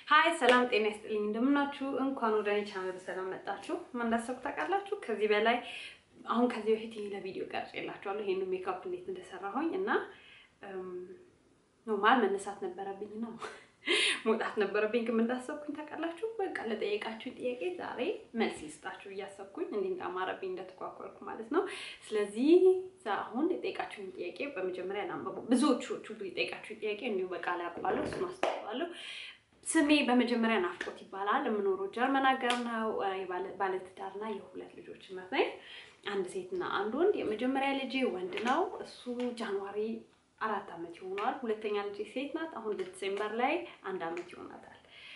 ሀይ ሰላም ጤና ይስጥልኝ፣ እንደምናችሁ። እንኳን ወደ እኔ ቻናል በሰላም መጣችሁ። ምን እንዳሰብኩ ታውቃላችሁ? ከዚህ በላይ አሁን ከዚህ በፊት ለቪዲዮ ቀርጬ የላችኋለሁ ይሄን ሜካፕ እንዴት እንደሰራሁኝ እና ኖርማል መነሳት ነበረብኝ ነው መውጣት ነበረብኝ። ግን እንዳሰብኩኝ ታውቃላችሁ? በቃ ለጠየቃችሁኝ ጥያቄ ዛሬ መልስ ልስጣችሁ እያሰብኩኝ እንዲህ እንዳማረብኝ እንደተኳኳልኩ ማለት ነው። ስለዚህ አሁን የጠየቃችሁኝ ጥያቄ በመጀመሪያ ላንበቡ። ብዙዎቹ የጠየቃችሁኝ ጥያቄ እንዲሁ በቃል ያውቀዋለሁ፣ እሱን አስተዋለሁ። ስሜ በመጀመሪያ ናፍቆት ይባላል። የምኖረው ጀርመን ሀገር ነው። ባለትዳርና የሁለት ልጆች እናት ነኝ። አንድ ሴትና አንድ ወንድ። የመጀመሪያ ልጄ ወንድ ነው። እሱ ጃንዋሪ አራት ዓመት ይሆነዋል። ሁለተኛ ልጄ ሴት ናት። አሁን ዲሴምበር ላይ አንድ ዓመት ይሆናታል።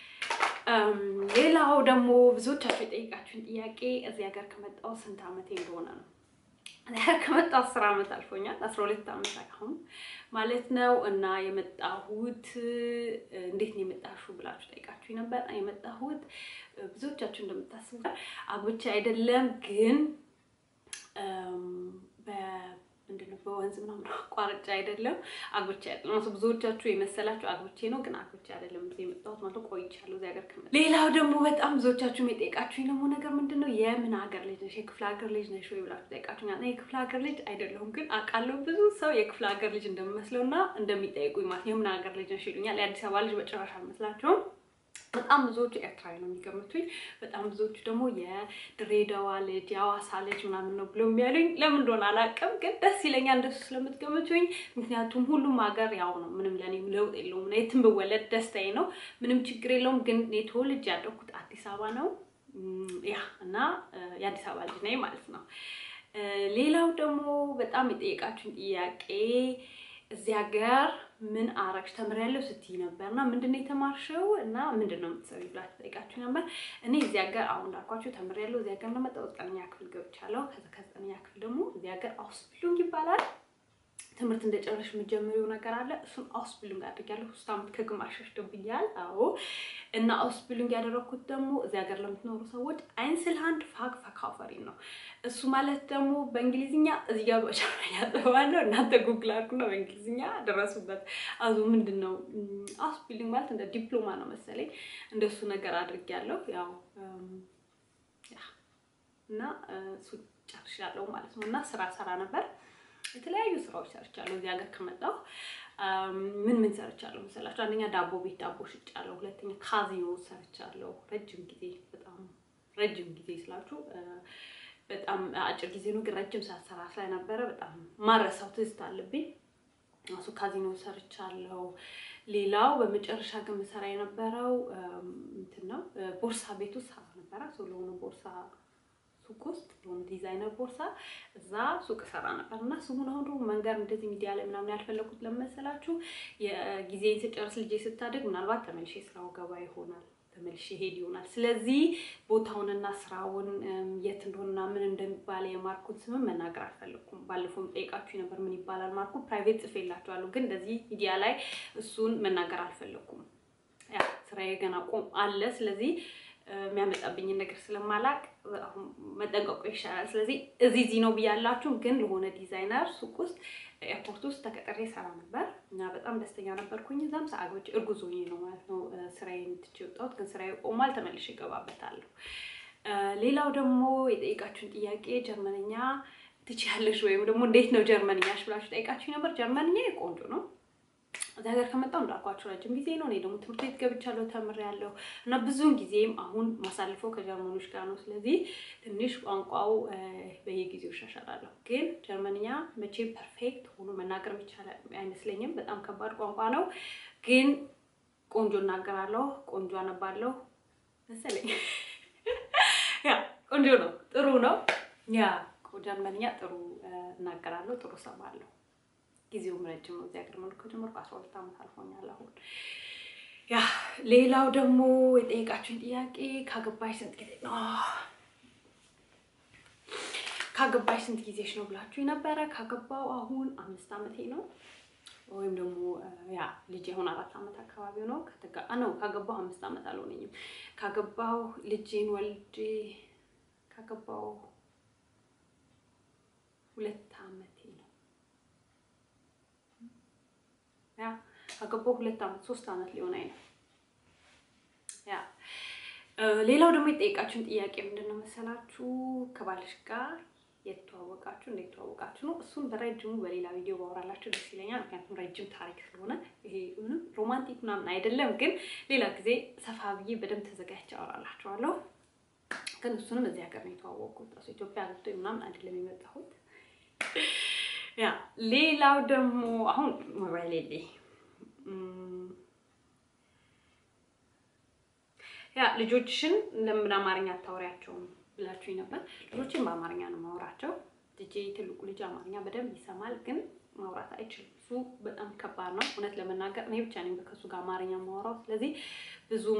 ሌላው ደግሞ ብዙዎቻችሁ የጠየቃችሁን ጥያቄ እዚህ ሀገር ከመጣሁ ስንት ዓመቴ እንደሆነ ነው። እዚህ ሀገር ከመጣሁ አስር ዓመት አልፎኛል። አስራ ሁለት ዓመት አሁን ማለት ነው። እና የመጣሁት እንዴት ነው የመጣሽው ብላችሁ ጠይቃችሁ ነበር። የመጣሁት ብዙዎቻችሁ እንደምታስቡት አግብቼ አይደለም ግን ምንድነው በወንዝ ምናምን አቋርጬ አይደለም አግብቼ አይደለም። ብዙዎቻችሁ የመሰላችሁ አግብቼ ነው፣ ግን አግብቼ አይደለም እዚህ የመጣሁት ማለት ቆይቻለሁ እዚህ ሀገር ከመጣሁ። ሌላው ደግሞ በጣም ብዙዎቻችሁ የጠየቃችሁኝ ደግሞ ነገር ምንድን ነው የምን ሀገር ልጅ ነሽ፣ የክፍለ ሀገር ልጅ ነሽ ወይ ብላችሁ ጠይቃችሁኛል። የክፍለ ሀገር ልጅ አይደለሁም፣ ግን አውቃለሁ ብዙ ሰው የክፍለ ሀገር ልጅ እንደምመስለው እና እንደሚጠይቁኝ ማለት የምን ሀገር ልጅ ነሽ ይሉኛል። የአዲስ አበባ ልጅ በጭራሽ አልመስላቸውም። በጣም ብዙዎቹ ኤርትራዊ ነው የሚገምቱኝ። በጣም ብዙዎቹ ደግሞ የድሬዳዋ ልጅ የአዋሳ ልጅ ምናምን ነው ብሎ የሚያሉኝ። ለምን እንደሆነ አላውቅም፣ ግን ደስ ይለኛል እንደሱ ስለምትገምቱኝ። ምክንያቱም ሁሉም ሀገር ያው ነው፣ ምንም ለእኔ ለውጥ የለውም። የትም ብወለድ ደስታዬ ነው፣ ምንም ችግር የለውም። ግን እኔ ተወልጄ ያደኩት አዲስ አበባ ነው። ያ እና የአዲስ አበባ ልጅ ነኝ ማለት ነው። ሌላው ደግሞ በጣም የጠየቃችሁን ጥያቄ እዚህ ሀገር ምን አረግሽ ተምሬያለሁ ስትይ ነበር እና ምንድን ነው የተማርሽው እና ምንድን ነው የምትሰሪው ብላችሁ ጠይቃችሁ ነበር። እኔ እዚህ ሀገር አሁን እንዳልኳችሁ ተምሬያለሁ። እዚህ ሀገር እንደመጣሁ ዘጠነኛ ክፍል ገብቻለሁ። ከዛ ከዘጠነኛ ክፍል ደግሞ እዚህ ሀገር አውስቢልዲንግ ይባላል ትምህርት እንደጨረሽ የምትጀምሪው ነገር አለ። እሱን አውስቢልዲንግ አድርጊያለሁ። ሶስት ዓመት ከግማሽ ሸሽቶብኛል። አዎ እና አውስቢልዲንግ ያደረኩት ደግሞ እዚህ ሀገር ለምትኖሩ ሰዎች አይንስልሃንድ ፋግ ፈካፈሪን ነው። እሱ ማለት ደግሞ በእንግሊዝኛ እዚህ ጋር በቻርኛ ጽፈዋለሁ። እናንተ ጉግል አድርጉና በእንግሊዝኛ ደረሱበት። አዙ ምንድን ነው አውስቢልዲንግ ማለት እንደ ዲፕሎማ ነው መሰለኝ። እንደሱ ነገር አድርጊያለሁ። ያው እና እሱ ጨርሻለሁ ማለት ነው። እና ስራ ሰራ ነበር የተለያዩ ስራዎች ሰርቻለሁ። እዚህ ሀገር ከመጣሁ ምን ምን ሰርቻለሁ መሰላችሁ? አንደኛ ዳቦ ቤት ዳቦ ሽጫለሁ። ሁለተኛ ካዚኖ ሰርቻለሁ። ረጅም ጊዜ በጣም ረጅም ጊዜ ስላችሁ በጣም አጭር ጊዜ ነው፣ ግን ረጅም ሰዓት ሰራ ስለነበረ በጣም ማረሳው ትዝታ አለብኝ። እሱ ካዚኖ ሰርቻለሁ። ሌላው በመጨረሻ ግን ምሰራ የነበረው እንትን ነው፣ ቦርሳ ቤት ውስጥ ሰራ ነበረ። ሰው ለሆነ ቦርሳ ሱቅ ውስጥ የሆነ ዲዛይነር ቦርሳ እዛ ሱቅ ሰራ ነበር እና ስሙን አሁን ደግሞ መንገር እንደዚህ ሚዲያ ላይ ምናምን ያልፈለኩት ለመሰላችሁ የጊዜን ስጨርስ ልጄ ስታድግ ምናልባት ተመልሼ ስራው ገባ ይሆናል ተመልሼ ሄድ ይሆናል። ስለዚህ ቦታውንና ስራውን የት እንደሆነና ምን እንደሚባል የማርኩን ስምም መናገር አልፈለኩም። ባለፈውም ጠይቃችሁ ነበር ምን ይባላል ማርኩ። ፕራይቬት ጽፌላችኋለሁ፣ ግን እንደዚህ ሚዲያ ላይ እሱን መናገር አልፈለኩም። ያ ስራዬ ገና ቆም አለ። ስለዚህ የሚያመጣብኝን ነገር ስለማላቅ አሁን መጠንቀቁ ይሻላል። ስለዚህ እዚህ እዚህ ነው ብያላችሁ፣ ግን ለሆነ ዲዛይነር ሱቅ ውስጥ ኤርፖርት ውስጥ ተቀጥሬ ሰራ ነበር እና በጣም ደስተኛ ነበርኩኝ። እዛም ሰአጎች እርጉዝ ሆኜ ነው ማለት ነው ስራዬን ትቼ የወጣሁት፣ ግን ስራዬ ቆሟል። ተመልሼ እገባበታለሁ። ሌላው ደግሞ የጠየቃችሁን ጥያቄ ጀርመንኛ ትችያለሽ ወይም ደግሞ እንዴት ነው ጀርመንኛሽ ብላችሁ ጠይቃችሁ ነበር። ጀርመንኛ ቆንጆ ነው። እዚህ ሀገር ከመጣሁ እንዳልኳቸው ረጅም ጊዜ ነው። እኔ ደግሞ ትምህርት ቤት ገብቻለሁ ተምሬያለሁ እና ብዙውን ጊዜም አሁን ማሳልፈው ከጀርመኖች ጋር ነው። ስለዚህ ትንሽ ቋንቋው በየጊዜው እሻሻላለሁ። ግን ጀርመንኛ መቼም ፐርፌክት ሆኖ መናገር የሚቻል አይመስለኝም። በጣም ከባድ ቋንቋ ነው። ግን ቆንጆ እናገራለሁ፣ ቆንጆ አነባለሁ መሰለኝ። ያ ቆንጆ ነው፣ ጥሩ ነው። ያ ጀርመንኛ ጥሩ እናገራለሁ፣ ጥሩ ሰማለሁ። ጊዜውም ረጅም ነው። እዚህ ሀገር መኖር ከጀመርኩ አስራ ሁለት ዓመት አልፎኛል አሁን። ያ ሌላው ደግሞ የጠየቃችሁኝ ጥያቄ ካገባሽ ስንት ጊዜ ነው ካገባሽ ስንት ጊዜሽ ነው ብላችሁ ነበረ። ካገባው አሁን አምስት ዓመቴ ነው። ወይም ደግሞ ያ ልጅ አሁን አራት ዓመት አካባቢ ነው ነው ካገባው አምስት ዓመት አልሆነኝም። ካገባው ልጄን ወልጄ ካገባው ሁለት ዓመቴ ነው። ያ ካገባው ሁለት ዓመት ሶስት ዓመት ሊሆን ነው። ሌላው ደግሞ የጠየቃችሁን ጥያቄ ምንድን ነው መሰላችሁ? ከባልሽ ጋር የተዋወቃችሁ እንዴት ተዋወቃችሁ ነው። እሱን በረጅሙ በሌላ ቪዲዮ ባወራላችሁ ደስ ይለኛል። ምክንያቱም ረጅም ታሪክ ስለሆነ ይሄ ምንም ሮማንቲክ ምናምን አይደለም። ግን ሌላ ጊዜ ሰፋ ብዬ በደንብ ተዘጋጅቼ አወራላችኋለሁ። ግን እሱንም እዚህ ሀገር ነው የተዋወቅኩት። እሱ ኢትዮጵያ ገብቶ ምናምን አይደለም የመጣሁት። ያ ሌላው ደግሞ አሁን ሞባይል የለ ያ ልጆችሽን ለምን አማርኛ አታወሪያቸውም ብላችሁኝ ነበር። ልጆችን በአማርኛ ነው ማውራቸው። ልጄ ትልቁ ልጅ አማርኛ በደንብ ይሰማል፣ ግን ማውራት አይችልም። እሱ በጣም ከባድ ነው። እውነት ለመናገር እኔ ብቻ ነኝ ከሱ ጋር አማርኛ ማውራው። ስለዚህ ብዙም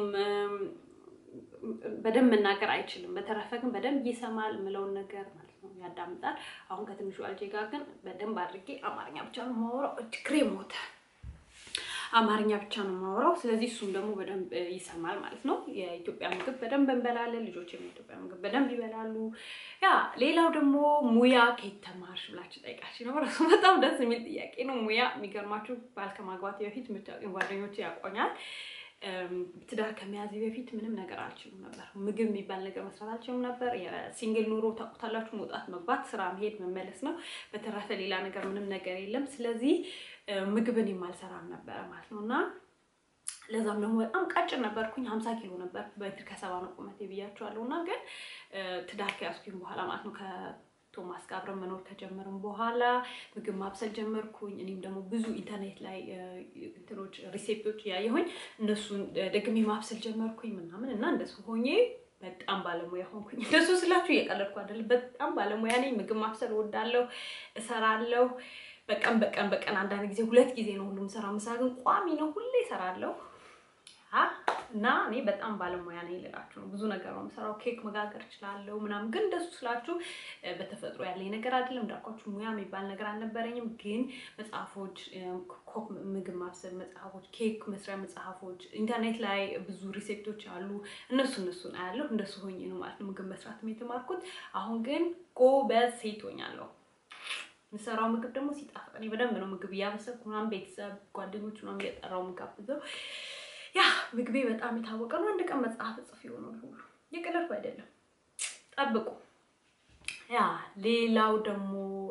በደንብ መናገር አይችልም። በተረፈ ግን በደንብ ይሰማል የምለውን ነገር ማለት ነው ያዳምጣል። አሁን ከትንሹ ልጄ ጋር ግን በደንብ አድርጌ አማርኛ ብቻ ነው ማውራው። እጅግሬ ሞተ። አማርኛ ብቻ ነው የማወራው። ስለዚህ እሱም ደግሞ በደንብ ይሰማል ማለት ነው። የኢትዮጵያ ምግብ በደንብ እንበላለን። ልጆች የኢትዮጵያ ምግብ በደንብ ይበላሉ። ያ ሌላው ደግሞ ሙያ ከየት ተማርሽ ብላችሁ ጠይቃችሁ ነበር። እሱ በጣም ደስ የሚል ጥያቄ ነው። ሙያ የሚገርማችሁ ባል ከማግባቴ በፊት የምታውቁኝ ጓደኞች ያውቆኛል። ትዳር ከመያዜ በፊት ምንም ነገር አልችሉም ነበር። ምግብ የሚባል ነገር መስራት አልችሉም ነበር። የሲንግል ኑሮ ታውቁታላችሁ። መውጣት፣ መግባት፣ ስራ መሄድ፣ መመለስ ነው። በተረፈ ሌላ ነገር ምንም ነገር የለም። ስለዚህ ምግብን የማልሰራም ነበረ ማለት ነው እና ለዛም ደግሞ በጣም ቀጭን ነበርኩኝ። ሀምሳ ኪሎ ነበር በሜትር ከሰባ ነው ቁመቴ ብያቸዋለሁ። እና ግን ትዳር ከያዝኩኝ በኋላ ማለት ነው ቶማስ ጋር አብረን መኖር ከጀመርን በኋላ ምግብ ማብሰል ጀመርኩኝ። እኔም ደግሞ ብዙ ኢንተርኔት ላይ እንትኖች ሪሴፕቶች እያየሁኝ እነሱን ደግሜ ማብሰል ጀመርኩኝ ምናምን እና እንደሱ ሆኜ በጣም ባለሙያ ሆንኩኝ። እንደሱ ስላችሁ እየቀለድኩ አይደለም። በጣም ባለሙያ ነኝ። ምግብ ማብሰል እወዳለሁ፣ እሰራለሁ። በቀን በቀን በቀን አንዳንድ ጊዜ ሁለት ጊዜ ነው ሁሉም ሰራ። ምሳ ግን ቋሚ ነው፣ ሁሌ እሰራለሁ እና እኔ በጣም ባለሙያ ነኝ ልላችሁ ነው። ብዙ ነገር ነው የምሰራው። ኬክ መጋገር እችላለሁ ምናምን፣ ግን እንደሱ ስላችሁ በተፈጥሮ ያለኝ ነገር አይደለም። እንዳልኳችሁ ሙያ የሚባል ነገር አልነበረኝም። ግን መጽሐፎች፣ ኮክ ምግብ ማብሰል መጽሐፎች፣ ኬክ መስሪያ መጽሐፎች፣ ኢንተርኔት ላይ ብዙ ሪሴፕቶች አሉ። እነሱ እነሱን አያለሁ። እንደሱ ሆኜ ነው ማለት ነው ምግብ መስራትም የተማርኩት። አሁን ግን ጎበዝ ሴት ሆኛለሁ። የምሰራው ምግብ ደግሞ ሲጣፍጥ እኔ በደንብ ነው ምግብ እያበሰልኩ ምናምን ቤተሰብ ጓደኞች ምናምን እየጠራው የምጋብዘው ያ ምግቤ በጣም የታወቀ ነው። አንድ ቀን መጽሐፍ ጽፍ ይሆናል ሁሉ የቀለድኩ አይደለም። ጠብቁ። ያ ሌላው ደግሞ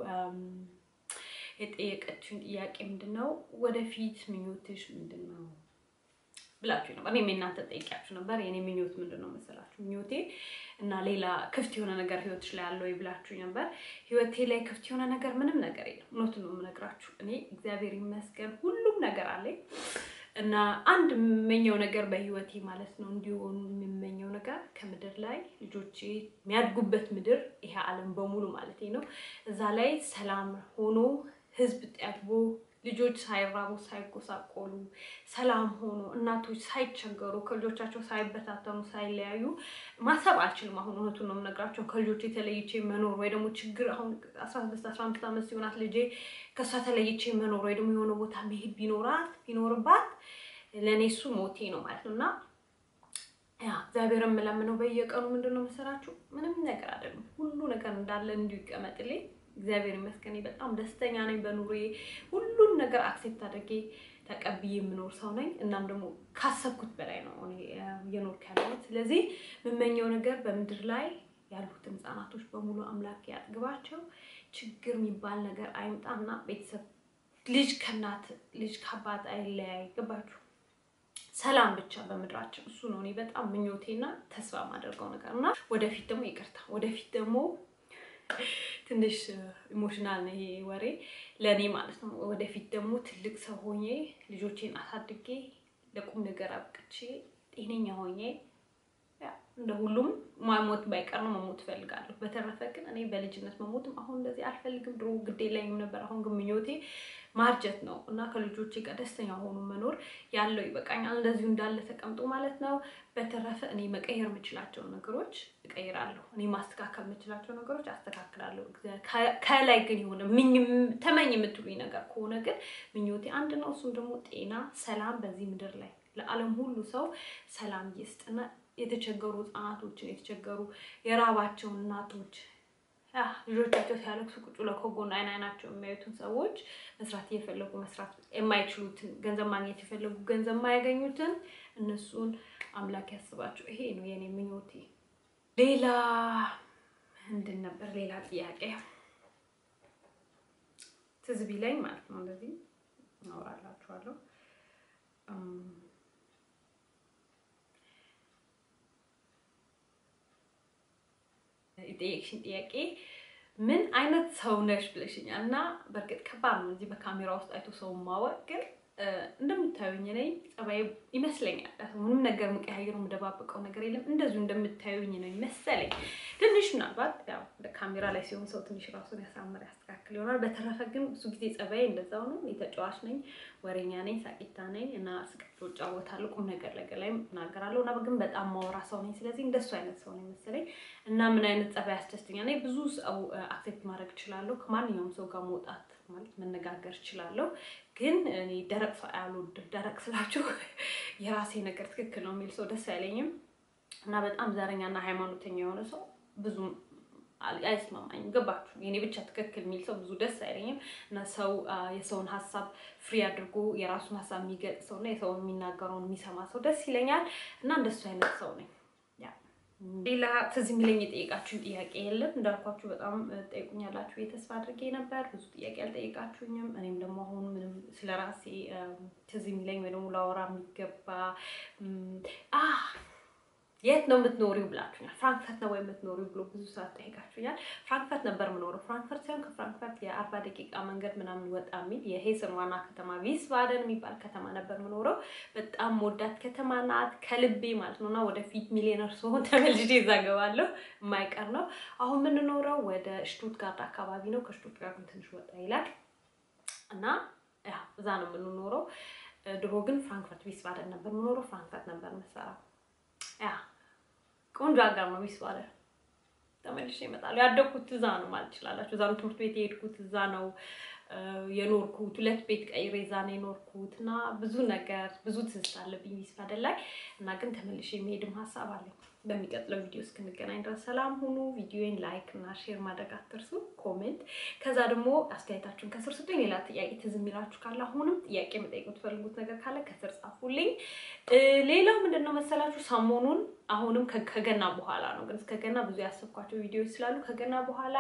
የጠየቀችውን ጥያቄ ምንድን ነው ወደፊት ምኞትሽ ምንድን ነው ብላችሁ ነበር። እኔም የእናንተ ጠይቂያችሁ ነበር። የኔ ምኞት ምንድን ነው መሰላችሁ? ምኞቴ እና ሌላ ክፍት የሆነ ነገር ህይወትሽ ላይ ያለው ብላችሁ ነበር። ህይወቴ ላይ ክፍት የሆነ ነገር ምንም ነገር የለም። እውነቱን ነው የምነግራችሁ። እኔ እግዚአብሔር ይመስገን ሁሉም ነገር አለኝ እና አንድ የምመኘው ነገር በህይወቴ ማለት ነው እንዲሆኑ የምመኘው ነገር ከምድር ላይ ልጆቼ የሚያድጉበት ምድር ይሄ ዓለም በሙሉ ማለት ነው እዛ ላይ ሰላም ሆኖ ህዝብ ጠግቦ ልጆች ሳይራቡ ሳይጎሳቆሉ ሰላም ሆኖ እናቶች ሳይቸገሩ ከልጆቻቸው ሳይበታተኑ ሳይለያዩ ማሰብ አልችልም። አሁን እውነቱን ነው የምነግራቸው። ከልጆች የተለይቼ መኖር ወይ ደግሞ ችግር አሁን አስራ ስድስት አስራ አምስት ዓመት ሲሆናት ልጄ ከእሷ ተለይቼ መኖር ወይ ደግሞ የሆነ ቦታ መሄድ ቢኖራት ቢኖርባት ለእኔ እሱ ሞቴ ነው ማለት ነው እና ያ እግዚአብሔር የምለምነው በየቀኑ ምንድን ነው መሰላችሁ ምንም ነገር አይደለም። ሁሉ ነገር እንዳለ እንዲሁ ይቀመጥልኝ። እግዚአብሔር ይመስገን በጣም ደስተኛ ነኝ በኑሮዬ። ሁሉን ነገር አክሴፕት አድርጌ ተቀብዬ የምኖር ሰው ነኝ። እናም ደግሞ ካሰብኩት በላይ ነው እኔ እየኖርኩ ያለሁት። ስለዚህ የምመኘው ነገር በምድር ላይ ያሉትን ህጻናቶች በሙሉ አምላክ ያጥግባቸው፣ ችግር የሚባል ነገር አይምጣና ቤተሰብ ልጅ ከእናት ልጅ ከአባት አይለያይ። ገባችሁ? ሰላም ብቻ በምድራችን እሱ ነው እኔ በጣም ምኞቴና ተስፋ የማደርገው ነገር እና ወደፊት ደግሞ ይቅርታ ወደፊት ደግሞ ትንሽ ኢሞሽናል ነው ይሄ ወሬ ለእኔ ማለት ነው። ወደፊት ደግሞ ትልቅ ሰው ሆኜ ልጆቼን አሳድጌ ለቁም ነገር አብቅቼ ጤነኛ ሆኜ እንደ ሁሉም ማሞት ባይቀር ነው መሞት እፈልጋለሁ። በተረፈ ግን እኔ በልጅነት መሞትም አሁን እንደዚህ አልፈልግም። ድሮ ግዴ ላይም ነበር። አሁን ግን ምኞቴ ማርጀት ነው እና ከልጆቼ ጋር ደስተኛ ሆኖ መኖር ያለው ይበቃኛል። እንደዚሁ እንዳለ ተቀምጦ ማለት ነው። በተረፈ እኔ መቀየር የምችላቸውን ነገሮች እቀይራለሁ። እኔ ማስተካከል የምችላቸው ነገሮች አስተካክላለሁ። ከላይ ግን የሆነ ተመኝ የምትሉኝ ነገር ከሆነ ግን ምኞቴ አንድ ነው። እሱም ደግሞ ጤና፣ ሰላም በዚህ ምድር ላይ ለዓለም ሁሉ ሰው ሰላም ይስጥና የተቸገሩ ህጻናቶችን የተቸገሩ የራባቸውን እናቶች ልጆቻቸው ሲያለቅሱ ቁጭ ብለው ከጎን አይን አይናቸው የሚያዩትን ሰዎች መስራት እየፈለጉ መስራት የማይችሉትን ገንዘብ ማግኘት የፈለጉ ገንዘብ የማያገኙትን እነሱን አምላክ ያስባቸው። ይሄ ነው የኔ ምኞቴ። ሌላ ምንድን ነበር? ሌላ ጥያቄ ትዝ ቢለኝ ማለት ነው እንደዚህ እናወራላችኋለሁ። የጠየቅሽኝ ጥያቄ ምን አይነት ሰው ነሽ ብለሽኛል እና በእርግጥ ከባድ ነው እዚህ በካሜራ ውስጥ አይቶ ሰው ማወቅ ግን እንደምታዩኝ ነኝ። ጸባይ ይመስለኛል ምንም ነገር የምቀያየረው የምደባበቀው ነገር የለም። እንደዚሁ እንደምታዩኝ ነው ይመሰለኝ። ትንሽ ምናልባት ያው ካሜራ ላይ ሲሆን ሰው ትንሽ ራሱን ያሳምር ያስተካክል ይሆናል። በተረፈ ግን ብዙ ጊዜ ጸባይ እንደዛው ነው። የተጫዋች ነኝ፣ ወሬኛ ነኝ፣ ሳቂታ ነኝ እና ስቅቶ እጫወታለሁ። ቁም ነገር ነገር ላይ እናገራለሁ እና ግን በጣም ማወራ ሰው ነኝ። ስለዚህ እንደሱ አይነት ሰው ነኝ መሰለኝ እና ምን አይነት ጸባይ ያስደስተኛል? እኔ ብዙ ሰው አክሴፕት ማድረግ እችላለሁ። ከማንኛውም ሰው ጋር መውጣት ማለት መነጋገር እችላለሁ። ግን እኔ ደረቅ ሰው አልወድም። ደረቅ ስላችሁ የራሴ ነገር ትክክል ነው የሚል ሰው ደስ አይለኝም እና በጣም ዘረኛና ሃይማኖተኛ የሆነ ሰው ብዙ አይስማማኝም። ገባችሁ? የኔ ብቻ ትክክል የሚል ሰው ብዙ ደስ አይለኝም እና ሰው የሰውን ሀሳብ ፍሪ አድርጎ የራሱን ሀሳብ የሚገልጽ ሰው እና የሰውን የሚናገረውን የሚሰማ ሰው ደስ ይለኛል እና እንደሱ አይነት ሰው ነኝ። ሌላ ትዝ የሚለኝ የጠየቃችሁኝ ጥያቄ የለም። እንዳልኳችሁ በጣም ጠይቁኛላችሁ የተስፋ አድርጌ ነበር። ብዙ ጥያቄ አልጠየቃችሁኝም። እኔም ደግሞ አሁን ምንም ስለ ራሴ ትዝ የሚለኝ ወይ ደግሞ ላወራ የሚገባ የት ነው የምትኖሪው ብላችሁኛል። ፍራንክፈርት ነው ወይ የምትኖሪው ብሎ ብዙ ሰዓት ጠይቃችሁኛል። ፍራንክፈርት ነበር የምኖረው። ፍራንክፈርት ሳይሆን ከፍራንክፈርት የአርባ ደቂቃ መንገድ ምናምን ወጣ የሚል የሄስን ዋና ከተማ ቪስባደን የሚባል ከተማ ነበር የምኖረው። በጣም ወዳት ከተማ ናት ከልቤ ማለት ነው እና ወደፊት ሚሊዮነር ስሆን ተመልሼ እዛ እገባለሁ የማይቀር ነው። አሁን የምንኖረው ወደ ሽቱትጋርት አካባቢ ነው። ከሽቱትጋርት ትንሽ ወጣ ይላል እና እዛ ነው የምንኖረው። ድሮ ግን ፍራንክፈርት ቪስባደን ነበር የምኖረው። ፍራንክፈርት ነበር የምሰራው። ያ ቆንጆ ሀገር ነው ቪስባደን። ተመልሼ እመጣለሁ። ያደግኩት እዛ ነው ማለት ትችላላችሁ። እዛ ነው ትምህርት ቤት የሄድኩት፣ እዛ ነው የኖርኩት። ሁለት ቤት ቀይሬ እዛ ነው የኖርኩት እና ብዙ ነገር ብዙ ትዝታ አለብኝ ቪስባደን ላይ እና ግን ተመልሼ የሚሄድም ሀሳብ አለኝ። በሚቀጥለው ቪዲዮ እስክንገናኝ ድረስ ሰላም ሁኑ። ቪዲዮን ላይክ እና ሼር ማድረግ አትርሱ። ኮሜንት፣ ከዛ ደግሞ አስተያየታችሁን ከስር ስጡኝ። ሌላ ጥያቄ ትዝ የሚላችሁ ካለ አሁንም ጥያቄ መጠየቅ የምትፈልጉት ነገር ካለ ከስር ጻፉልኝ። ሌላው ምንድን ነው መሰላችሁ ሰሞኑን አሁንም ከገና በኋላ ነው ግን እስከ ገና ብዙ ያሰብኳቸው ቪዲዮዎች ስላሉ ከገና በኋላ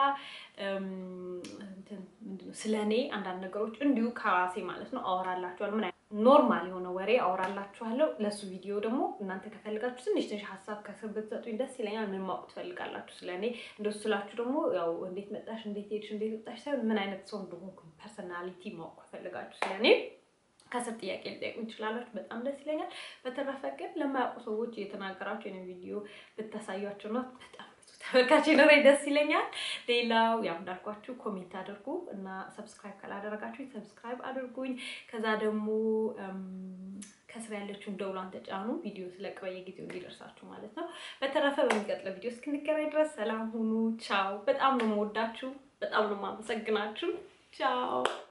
ምንድነው ስለ እኔ አንዳንድ ነገሮች እንዲሁ ከራሴ ማለት ነው አወራላችኋለሁ። ምን ኖርማል የሆነ ወሬ አወራላችኋለሁ። ለሱ ቪዲዮ ደግሞ እናንተ ከፈልጋችሁ ትንሽ ትንሽ ሀሳብ ከስር ብትሰጡኝ ደስ ይለኛል። ምን ማወቅ ትፈልጋላችሁ ስለ እኔ? እንደሱ ስላችሁ ደግሞ ያው እንዴት መጣሽ፣ እንዴት ሄድሽ፣ እንዴት ወጣሽ ሳይሆን ምን አይነት ሰው እንደሆንኩ ፐርሰናሊቲ ማወቅ ከፈልጋችሁ ስለ እኔ ከስር ጥያቄ ልጠይቁ ትችላላችሁ። በጣም ደስ ይለኛል። በተረፈ ግን ለማያውቁ ሰዎች እየተናገራችሁ የኔ ቪዲዮ ብታሳያቸው ነው በጣም ተመልካች ኖሬ ደስ ይለኛል። ሌላው ያው እንዳልኳችሁ ኮሜንት አድርጉ እና ሰብስክራይብ ካላደረጋችሁ ሰብስክራይብ አድርጉኝ። ከዛ ደግሞ ከስር ያለችውን ደውሏን ተጫኑ፣ ቪዲዮ ስለቅ በየጊዜው እንዲደርሳችሁ ማለት ነው። በተረፈ በሚቀጥለው ቪዲዮ እስክንገናኝ ድረስ ሰላም ሁኑ። ቻው። በጣም ነው የምወዳችሁ፣ በጣም ነው የማመሰግናችሁ። ቻው